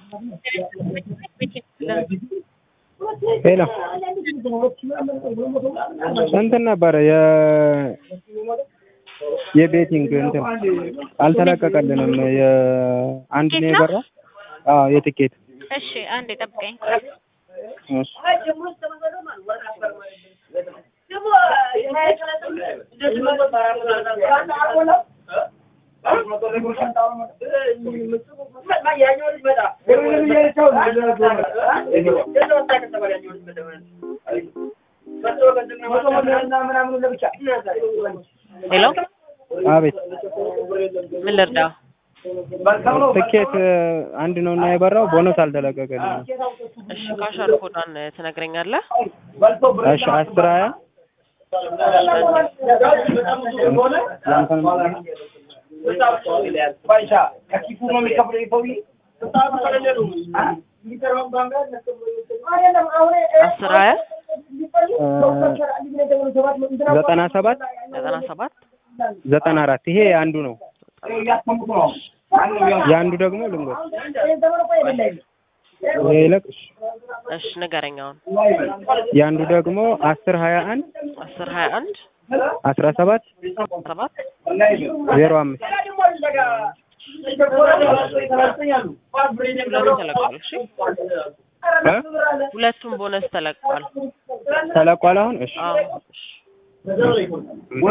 ሄሎ እንትን ነበረ የ የቤቲንግ እንትን አልተለቀቀልንም። የአንድ ነው የቀረው። አዎ የትኬት እሺ አንዴ ጠብቀኝ። እሺ ሄሎ አቤት ምን ልርዳ? ትኬት አንድ ነው እና የበራው ቦነስ አልተለቀቀልንም። እሺ ካሻር ኮዷን ትነግረኛለህ? እሺ አስር ሀያ አስር ሀያ ዘጠና ሰባት ዘጠና ሰባት ዘጠና አራት ይሄ አንዱ ነው። የአንዱ ደግሞ ልንገር ይሄ ይለቅ እሺ። እሺ ንገረኝ አሁን የአንዱ ደግሞ አስር ሀያ አንድ አስር ሀያ አንድ አስራ ሰባት ሰባት ዜሮ አምስት ሁለቱም ተለቋል። እሺ እ? ሁለቱም ቦነስ ተለቋል። ተለቋል አሁን እሺ አዎ እሺ